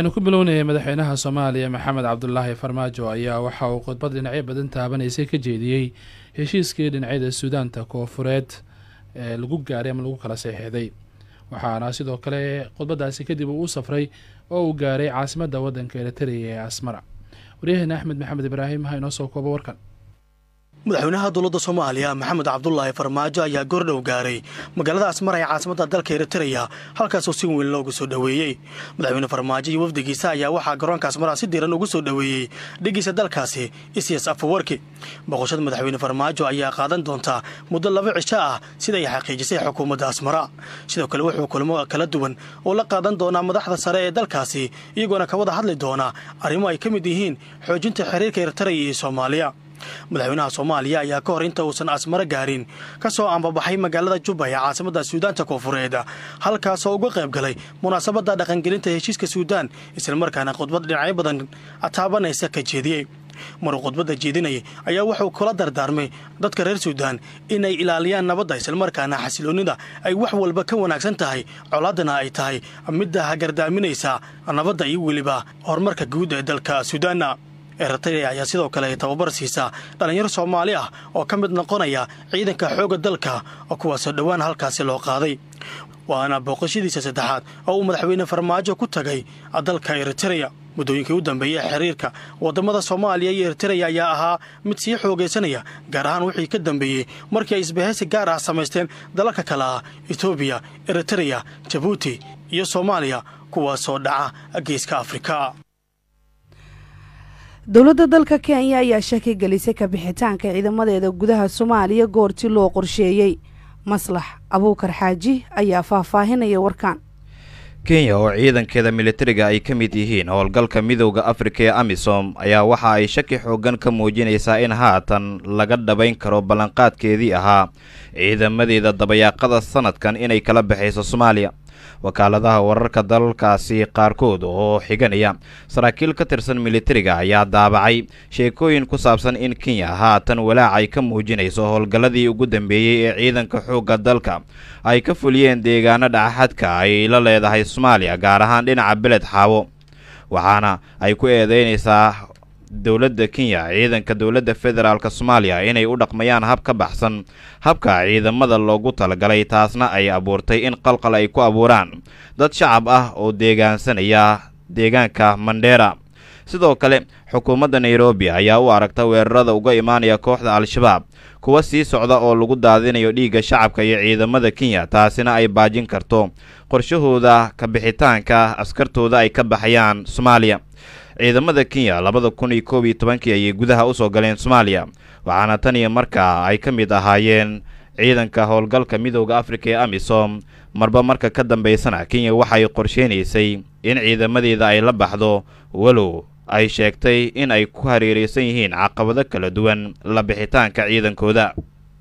aynu ku bilownayay madaxweynaha soomaaliya maxamed cabdulaahi farmaajo ayaa waxa uu khudbad dhinacyo badan taabanaysay ka jeediyey heshiiskii dhinacyada suudaanta koofureed ee lagu gaaray ama lagu kala seexeeday waxaana sidoo kale khudbadaasi kadib uu u safray oo uu gaaray caasimadda waddanka eritrea ee asmara waryaheena axmed maxamed ibraahim ha inoo soo koobo warkan madaxweynaha dowladda soomaaliya maxamed cabdulaahi farmaajo ayaa goordhow gaaray magaalada asmara ee caasimada dalka eritreya halkaasoo si weyn loogu soo dhoweeyey madaxweyne farmaajo iyo wafdigiisa ayaa waxaa garoonka asmara si diran ugu soo dhoweeyey dhigiisa dalkaasi isyas afawarki boqoshada madaxweyne farmaajo ayaa qaadan doontaa muddo laba cisho ah sida ay xaqiijisay xukuumadda asmara sidoo kale wuxuu kulmo kala duwan oo la qaadan doonaa madaxda sare ee dalkaasi iyagoona ka wada hadli doona arrimo ay ka mid yihiin xoojinta xiriirka eritreya iyo soomaaliya madaxweynaha soomaaliya ayaa ka hor inta uusan asmaro gaarin ka soo ambabaxay magaalada jubba ee caasimada suudaanta koofureed halkaasoo uga qayb galay munaasabadda dhaqangelinta heshiiska suudaan islamarkaana khudbad dhinacyo badan taabanaysa ka jeediyey maruu khudbadda jeedinayay ayaa wuxuu kula dardaarmay dadka reer suudaan inay ilaaliyaan nabadda islamarkaana xasiloonnida ay wax walba ka wanaagsan tahay colaaddana ay tahay midda hagardaaminaysa nabadda iyo weliba horumarka guud ee dalka suudaanna eritrea ayaa sidoo kale tababar siisaa dhallinyaro soomaali ah oo ka mid noqonaya ciidanka xoogga dalka oo kuwaasoo dhowaan halkaasi loo qaaday waana booqashadiisa saddexaad oo uu madaxweyne farmaajo ku tagay dalka eritreya muddooyinkii u dambeeyey xiriirka waddamada soomaaliya iyo eritreya ayaa ahaa mid sii xoogaysanaya gaar ahaan wixii ka dambeeyey markii ay isbahaysi gaar ah samaysteen dalalka kale ah etoobiya eritreya jabuuti iyo soomaaliya kuwaasoo dhaca geeska afrika dowladda dalka kenya ayaa shaki gelisay kabixitaanka ciidamadeeda gudaha soomaaliya goortii loo qorsheeyey maslax abuukar xaaji ayaa faahfaahinaya warkaan kenya oo ciidankeeda militariga ay ka mid yihiin howlgalka midowda afrika ee amisom ayaa waxa ay shaki xoogan ka muujinaysaa in haatan laga dhabayn karo ballanqaadkeedii ahaa ciidamadeeda dabayaaqada sanadkan inay kala baxayso soomaaliya wakaaladaha wararka dalalkaasi qaarkood oo xiganaya saraakiil ka tirsan militariga ayaa daabacay sheekooyin ku saabsan in kenya haatan walaac ay ka muujinayso howlgalladii ugu dambeeyey ee ciidanka xoogga dalka ay ka fuliyeen deegaano dhacaxadka ay la leedahay soomaaliya gaar ahaan dhinaca beled xaawo waxaana ay ku eedeynaysaa dowladda kenya ciidanka dowladda federaalk soomaaliya inay u dhaqmayaan hab ka baxsan habka ciidamada loogu talagalay taasna ay abuurtay in qalqal ay ku abuuraan dad shacab ah oo deegaansanaya deegaanka mandheera sidoo kale xukuumadda nairobi ayaa u aragta weerarada uga imaanaya kooxda al-shabaab kuwa sii socda oo lagu daadinayo dhiigga shacabka iyo ciidamada kenya taasina ay baajin karto qorshahooda kabixitaanka askartooda ay ka baxayaan soomaaliya ciidamada kenya labada kun iyo koob iyo tobankii ayay gudaha usoo galeen soomaaliya waxaana tan iyo markaa ay ka mid ahaayeen ciidanka howlgalka midowda afrika ee amisom marba marka ka dambaysana kenya waxay qorsheynaysay in ciidamadeeda ay la baxdo walow ay sheegtay in ay ku hareereysan yihiin caqabado kala duwan la bixitaanka ciidankooda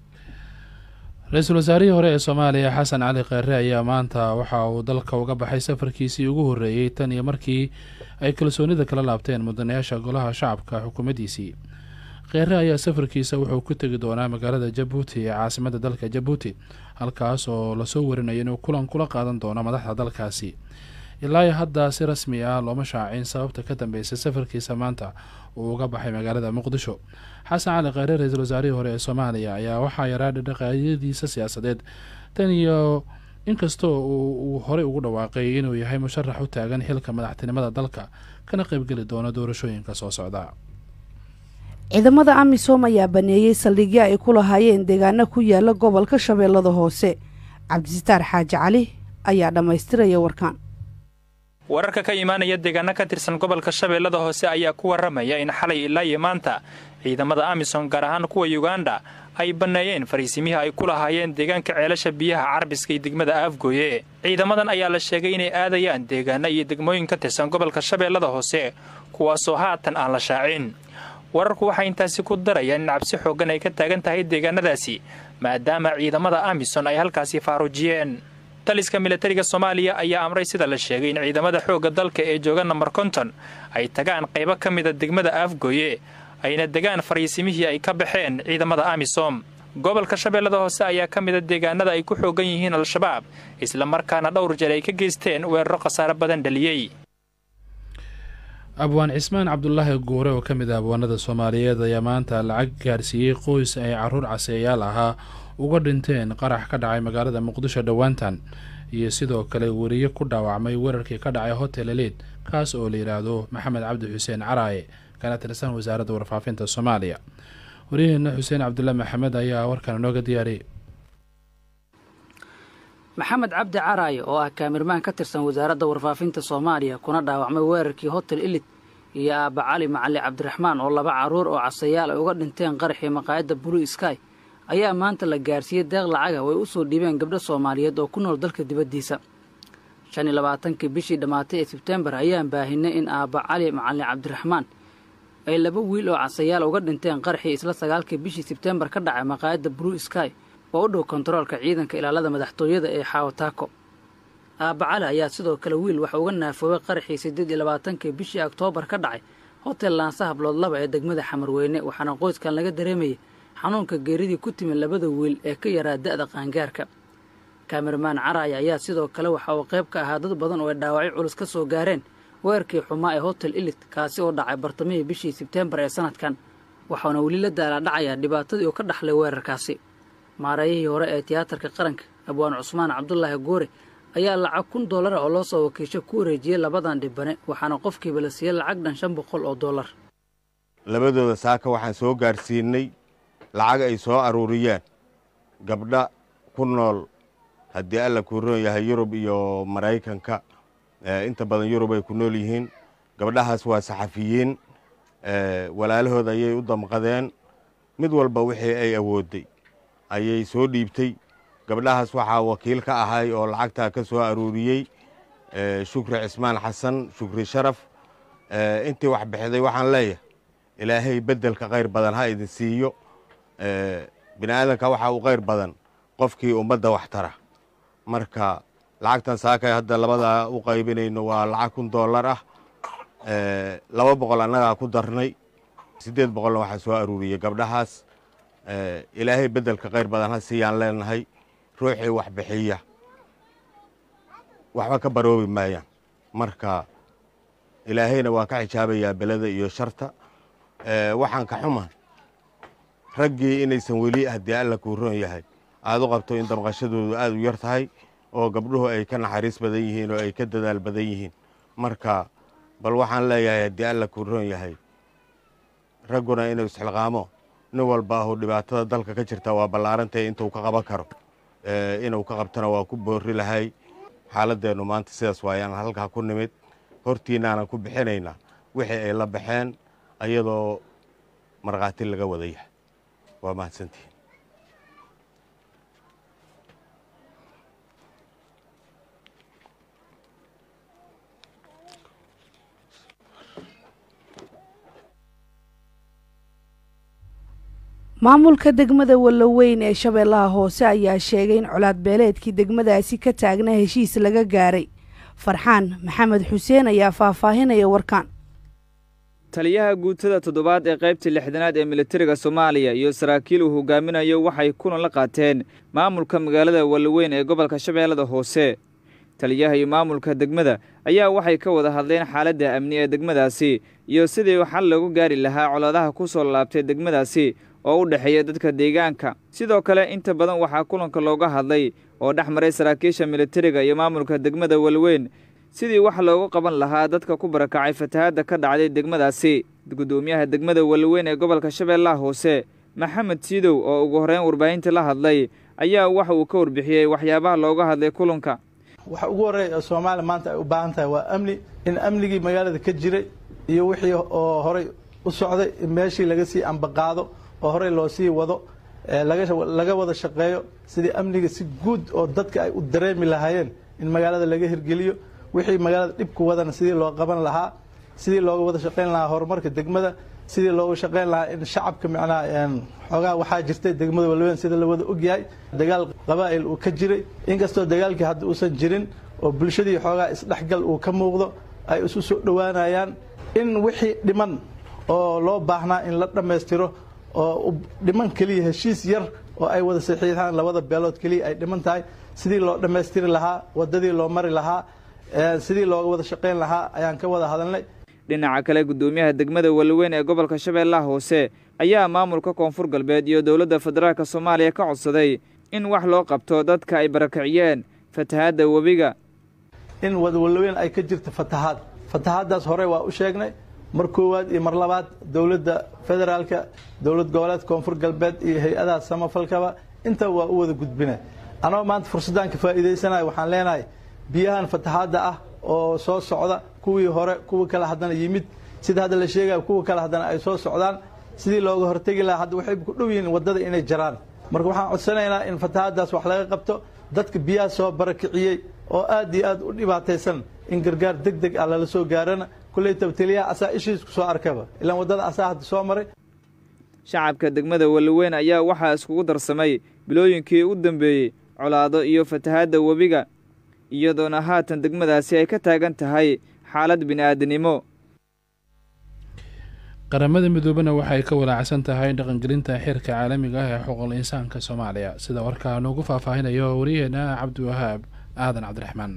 ra-iisul wasaarihii hore ee soomaaliya xasan cali kheere ayaa maanta waxa uu dalka uga baxay safarkiisii ugu horreeyey tan iyo markii ay kalsoonida kala laabteen mudanayaasha golaha shacabka xukuumaddiisii kheere ayaa safarkiisa wuxuu ku tegi doonaa magaalada jabuuti ee caasimadda dalka jabuuti halkaas oo lasoo warinayo inuu kulan kula qaadan doono madaxda dalkaasi ilaa hadda si rasmi ah looma shaacin sababta ka dambeysay safarkiisa maanta uu uga baxay magaalada muqdisho xasan cali kheyre ra-iisul wasaarihii hore ee soomaaliya ayaa waxaa yaraa dhaqaayadiisa siyaasadeed tan iyo inkastoo uu horey ugu dhawaaqay inuu yahay musharax u taagan xilka madaxtinimada dalka kana qaybgeli doono doorashooyinka soo socda ciidamada amisom ayaa baneeyey saldhigyo ay ku lahaayeen deegaano ku yaala gobolka shabeellada hoose cabdisitaar xaaji cali ayaa dhammaystiraya warkaan wararka ka imaanaya deegaano ka tirsan gobolka shabeellada hoose ayaa ku warramaya in xalay ilaa iyo maanta ciidamada amisom gaar ahaan kuwa yuganda ay banneeyeen fariisimihii ay ku lahaayeen deegaanka ceelasha biyaha carbiska iyo degmada aafgooye ciidamadan ayaa la sheegay inay aadayaan deegaano iyo degmooyin ka tirsan gobolka shabeellada hoose kuwaasoo haatan aan la shaacin wararku waxay intaasi ku darayaan in cabsi xooggan ay ka taagan tahay deegaanadaasi maadaama ciidamada amison ay halkaasi faaruujiyeen taliska milatariga soomaaliya ayaa amray sida la sheegay in ciidamada xoogga dalka ee jooga namber konton ay tagaan qaybo ka mida degmada aafgooye ayna degaan fariisimihii ay ka baxeen ciidamada amisom gobolka shabeellada hoose ayaa ka mida deegaanada ay ku xoogan yihiin al-shabaab isla markaana dhowr jeer ay ka geysteen weeraro khasaare badan dhaliyey abwaan cismaan cabdulaahi guure oo ka mid ah abwaanada soomaaliyeed ayaa maanta lacag gaarsiiyey qoys ay caruur caseeyaal ahaa uga dhinteen qarax ka dhacay magaalada muqdisho dhowaantan iyo sidoo kale weriye ku dhaawacmay weerarkii ka dhacay hotel elid kaas oo la yidhaahdo maxamed cabdi xuseen caraaye kana tirsan wasaaradda warfaafinta soomaaliya waryaheena xuseen cabdulle maxamed ayaa warkan inooga diyaariyay maxamed cabdi caraaye oo ah kaamirmaan ka tirsan wasaaradda warfaafinta soomaaliya kuna dhaawacmay weerarkii hotel ilid iyo aabba cali macali cabdiraxmaan oo laba carruur oo casayaal ay uga dhinteen qaraxii maqaayadda blue sky ayaa maanta la gaarsiiyey deeq lacaga oo ay u soo dhiibeen gabdho soomaaliyeed oo ku nool dalka dibaddiisa shan iyo labaatankii bishii dhammaatay ee sebtembar ayaan baahinay in aabba cali macalin cabdiraxmaan ay laba wiil oo casayaal uga dhinteen qaraxii isla sagaalkii bishii sebtembar ka dhacay maqaayadda blue sky oo u dhow kontaroolka ciidanka ilaalada madaxtooyada ee xaawataako aabba cali ayaa sidoo kale wiil waxa uga naafoobay qaraxii siddeed iyo labaatankii bishii oktoobar ka dhacay hotel laansa hablood laba ee degmada xamarweyne waxaana qoyskan laga dareemayay xanuunka geeridii ku timid labada wiil ee ka yaraa da'da qaangaarka kaamirmaan caraaya ayaa sidoo kale waxa uu qayb ka ahaa dad badan oo ay dhaawacyo culus ka soo gaareen weerarkii xumaa ee hotel ilit kaasi oo dhacay bartamihii bishii sebteembar ee sanadkan waxauna weli la daalaadhacayaa dhibaatadii uu ka dhaxlay weerarkaasi maareeyihii hore ee tiyaatarka qaranka abwaan cusmaan cabdulaahi goore ayaa lacag kun dollara oo loo soo wakiisho ku wareejiyey labadan dhibane waxaana qofkiiba la siiyey lacag dhan shan boqol oo dollar labadooda saaka waxaan soo gaarsiinay lacag ay soo aruuriyeen gabdha ku nool haddii alla kuu roon yahay yurub iyo maraykanka inta badan yurub ay ku nool yihiin gabdhahaas waa saxafiyiin walaalahooda ayay u damqadeen mid walba wixii ay awoodday ayay soo dhiibtay gabdhahaas waxaa wakiil ka ahay oo lacagtaa ka soo aruuriyey shukri cismaan xasan shukri sharaf intii wax bixiday waxaan leeyahay ilaahay beddelka khayr badan ha idin siiyo bini aadanka waxaa u khayr badan qofkii ummadda wax tara marka lacagtan saakay hadda labadaa u qaybinayno waa lacag kun dollar ah laba boqol annagaa ku darnay siddeed boqolna waxaa soo aruuriyey gabdhahaas ilaahay beddelka khayr badan ha siiyaan leenahay ruuxii wax bixiya waxba ka baroobi maayaan marka ilaahayna waa ka xijaabayaa belada iyo sharta waxaan ka xuman raggii inaysan weli haddii alla kuu roon yahay aad u qabto in damqashadoodu aad u yar tahay oo gabdhuhu ay ka naxariis badan yihiin oo ay ka dadaal badan yihiin marka bal waxaan leeyahay haddii alla kuu roon yahay ragguna inuu isxilqaamo nin walba ahu dhibaatada dalka ka jirta waa ballaarantae intuu ka qaban karo inuu ka qabtana waa ku boorri lahay xaaladeennu maanta sidaas waayaan halkaa ku nimid hortiinaanan ku bixinaynaa wixii ay la baxeen ayadoo markhaati laga wada yahay waa mahadsantihin maamulka degmada walloweyn ee shabeellaha hoose ayaa sheegay in colaad beeleedkii degmadaasi ka taagna heshiis laga gaaray farxaan maxamed xuseen ayaa faahfaahinaya warkaan taliyaha guutada toddobaad ee qaybta lixdanaad ee militariga soomaaliya iyo saraakiil uu hogaaminayo waxay kulan la qaateen maamulka magaalada walloweyn ee gobolka shabeellada hoose taliyaha iyo maamulka degmada ayaa waxay ka wada hadleen xaaladda amni ee degmadaasi iyo sidii xal loogu gaari lahaa colaadaha ku soo laabtay degmadaasi oo u dhexeeya dadka deegaanka sidoo kale inta badan waxaa kulanka looga hadlay oo dhex maray saraakiisha militariga iyo maamulka degmada walweyn sidii wax loogu qaban lahaa dadka ku barakacay fatahaadda ka dhacday degmadaasi guddoomiyaha degmada walweyn ee gobolka shabeellaha hoose maxamed siidow oo ugu horreyn warbaahinta la hadlay ayaa waxa uu ka warbixiyey waxyaabaha looga hadlay kulanka waxa ugu horreeya oo soomaaliya maanta ay u baahan tahay waa amni in amnigii magaalada ka jiray iyo wixii oo horey u socday in meeshii laga sii ambaqaado oo horey loo sii wado laga wada shaqeeyo sidii amniga si guud oo dadka ay u dareemi lahaayeen in magaalada laga hirgeliyo wixii magaalada dhibku wadana sidii loo qaban lahaa sidii looga wada shaqayn lahaa horumarka degmada sidii looga shaqayn lahaa in shacabka macnaha xoogaa waxaa jirtay degmada walweyn sida la wada ogyahay dagaal qabaa'il uu ka jiray inkastoo dagaalkii hadda uusan jirin oo bulshadii xoogaa isdhexgal uu ka muuqdo ay isu soo dhowaanayaan in wixii dhiman oo loo baahnaa in la dhammaystiro oo dhiman keliya heshiis yar oo ay wada saxiixaan labada beelood keliya ay dhiman tahay sidii loo dhammaystiri lahaa wadadii loo mari lahaa sidii looga wada shaqayn lahaa ayaan ka wada hadalnay dhinaca kale guddoomiyaha degmada walaweyn ee gobolka shabeellaha hoose ayaa maamulka koonfur galbeed iyo dowladda federaalk soomaaliya ka codsaday in wax loo qabto dadka ay barakiciyeen fatahaadda webiga in wadawalaweyn ay ka jirto fatahaad fatahaaddaas hore waa u sheegnay mar koowaad iyo mar labaad dowladda federaalka dowlad goboleed koonfur galbeed iyo hay-adaha samafalkaba inta waa u wada gudbina anoo maanta fursaddan ka faa'iidaysanaya waxaan leenahay biyahan fatahaadda ah oo soo socda kuwii hore kuwa kale haddana yimid sida hadda la sheegaya kuwa kale haddana ay soo socdaan sidii looga hortegi lahaa hadda waxay ku dhow yihiin waddada inay jaraan marka waxaan codsanaynaa in fatahaaddaas wax laga qabto dadka biyaha soo barakiciyey oo aad iyo aad u dhibaataysan in gargaar deg deg ah lala soo gaarana kulley tabteliyaha asaa ishiis ku soo arkaba ilaan waddada asaa hadda soo maray shacabka degmada walaweyn ayaa waxaa iskugu darsamay bilooyinkii u dambeeyey colaado iyo fatahaadda webiga iyadoona haatan degmadaasi ay ka taagan tahay xaalad bini'aadanimo qaramada midoobena waxay ka walaacsan tahay dhaqangelinta xeerka caalamiga ah ee xuquuqul insaanka soomaaliya sida warkaa noogu faahfaahinayo waryaheena cabdiwahaab aadan cabdiraxmaan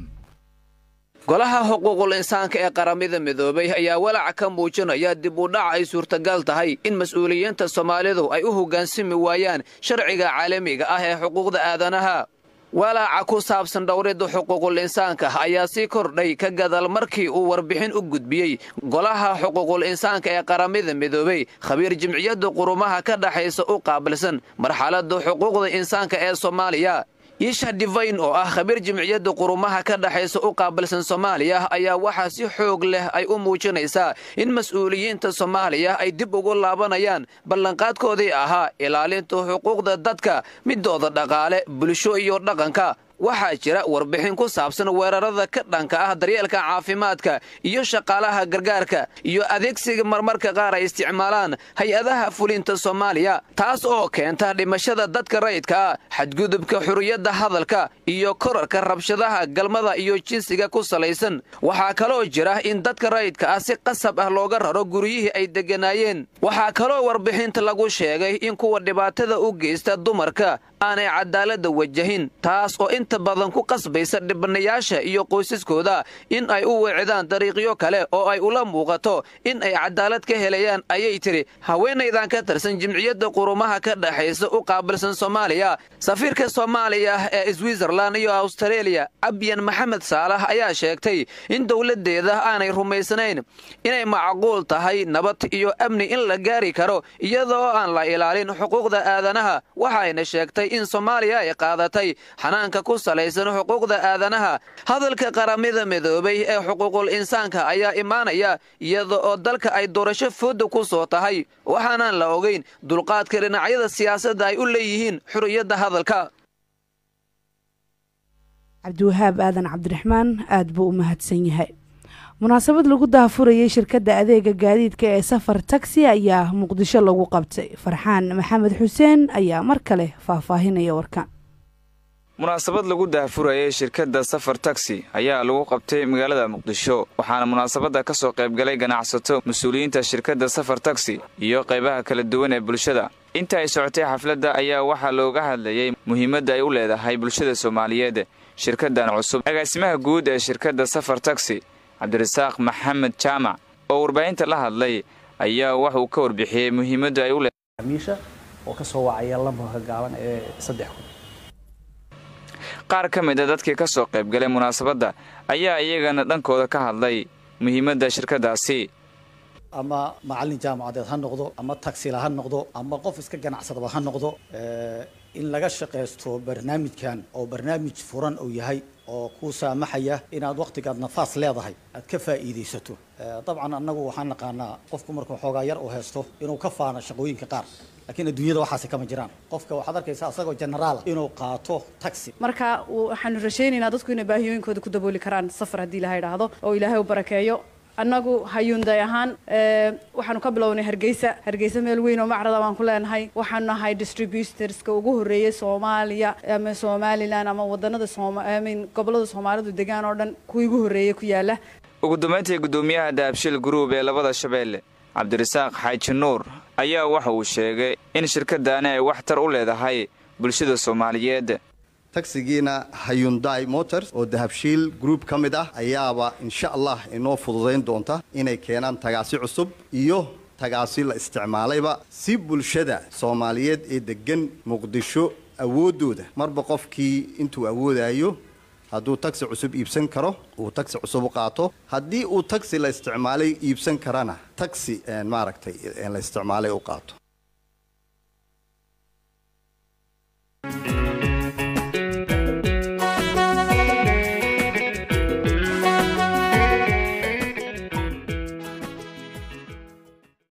golaha xuquuqul insaanka ee qaramada midoobay ayaa walaac ka muujinaya dib u dhac ay suurtagal tahay in mas-uuliyiinta soomaalidu ay u hoggaansami waayaan sharciga caalamiga ah ee xuquuqda aadanaha walaaca ku saabsan dhowridda xuquuqul insaanka ayaa sii kordhay ka gadal markii uu warbixin u gudbiyey golaha xuquuqul insaanka ee qaramada midoobey khabiir jimciyadda qurumaha ka dhaxaysa u qaabilsan marxaladda xuquuqda insaanka ee soomaaliya iisha divayn oo ah khabiir jimciyadda qurumaha ka dhaxaysa u qaabilsan soomaaliya ayaa waxaa si xoog leh ay u muujinaysaa in mas-uuliyiinta soomaaliya ay dib ugu laabanayaan ballanqaadkoodii ahaa ilaalinta xuquuqda dadka midooda dhaqaale bulsho iyo dhaqanka waxaa jira warbixin ku saabsan weerarada ka dhanka ah daryeelka caafimaadka iyo shaqaalaha gargaarka iyo adeegsiga marmarka qaar ay isticmaalaan hay-adaha fulinta soomaaliya taas oo keenta dhimashada dadka rayidka ah xadgudubka xuriyadda hadalka iyo korarka rabshadaha galmada iyo jinsiga ku salaysan waxaa kaloo jira in dadka rayidka ah si qasab ah looga raro guryihii ay degganaayeen waxaa kaloo warbixinta lagu sheegay in kuwa dhibaatada u geysta dumarka aanay cadaaladda wajahin taas oo inta badan ku qasbaysa dhibanayaasha iyo qoysaskooda in ay u weecdaan dariiqyo kale oo ay ula muuqato in ay cadaalad ka helayaan ayay tidhi haweenaydan ka tirsan jimciyadda qurumaha ka dhaxaysa u qaabilsan soomaaliya safiirka soomaaliya ee switzerlan iyo austareeliya abyan maxamed saalax ayaa sheegtay in dowladdeeda aanay rumaysnayn inay macquul tahay nabad iyo amni in la gaari karo iyadoo aan la ilaalin xuquuqda aadanaha waxayna sheegtay in soomaaliya ay qaadatay xanaanka ku salaysan xuquuqda aadanaha hadalka qaramada midoobay ee xuquuqul insaanka ayaa imaanaya iyada oo dalka ay doorasho fooda ku soo tahay waxaanaan la ogayn dulqaadka dhinacyada siyaasadda ay u leeyihiin xuriyadda hadalka cabdiwahaab aadan cabdiraxmaan aada buu u mahadsan yahay munaasabad lagu daahfurayay shirkadda adeega gaadiidka ee safar tagsi ayaa muqdisho lagu qabtay farxaan maxamed xuseen ayaa mar kale faahfaahinaya warkan munaasabad lagu daahfurayay shirkadda safar tagsi ayaa lagu qabtay magaalada muqdisho waxaana munaasabadda ka soo qaybgalay ganacsato mas-uuliyiinta shirkadda safar tagsi iyo qaybaha kala duwan ee bulshada inta ay socotay xafladda ayaa waxaa looga hadlayay muhiimadda ay u leedahay bulshada soomaaliyeed shirkaddan cusub agaasimaha guud ee shirkadda safar tagsi cabdirasaaq maxamed jaamac oo warbaahinta la hadlay ayaa wax uu ka warbixiyey muhiimadda ay u leedahay miisha oo ka soo wacaya lambarka gaaban ee saddex kun qaar ka mid a dadkii ka soo qaybgalay munaasabadda ayaa iyagana dhankooda ka hadlay muhiimadda shirkaddaasi ama macallin jaamacadeed ha noqdo ama tagsila ha noqdo ama qof iska ganacsadaba ha noqdo in laga shaqaysto barnaamijkan oo barnaamij furan uu yahay oo kuu saamaxaya inaad wakhtigaad nafaas leedahay aad ka faa'iidaysato dabcan annagu waxaan naqaanaa qofku markuu xoogaa yar uu haysto inuu ka faano shaqooyinka qaar laakiin adduunyada waxaasi kama jiraan qofka waxaad arkaysaa asagoo generaala inuu qaato taxi marka waxaanu rajaynaynaa dadku inay baahiyooyinkooda ku dabooli karaan safar haddii ilaha idhaahdo oo ilaahay u barakeeyo annagu hayuunday ahaan waxaanu ka bilownay hargeysa hargeysa meel weyn oo macrada baan ku leenahay waxaanu nahay distributorska ugu horreeyay soomaaliya ama somalilan ama wadanada somin gobolada soomaalidu degaan oo dhan kuwii ugu horreeyay ku yaala ugu dambayntii guddoomiyaha dahabshil gruub ee labada shabeelle cabdirasaaq xaaji nuur ayaa waxa uu sheegay in shirkaddaani ay waxtar u leedahay bulshada soomaaliyeed tagsigiina hayundai motors oo dahabshiil group ka mid ah ayaaba insha allah inoo fududayn doonta inay keenaan tagaasi cusub iyo tagaasi la isticmaalayba si bulshada soomaaliyeed ee degan muqdisho awooddooda marba qofkii intuu awoodayo hadduu tagsi cusub iibsan karo uu tagsi cusub u qaato haddii uu tagsi la isticmaalay iibsan karana tagsi maaragtay la isticmaalay u qaato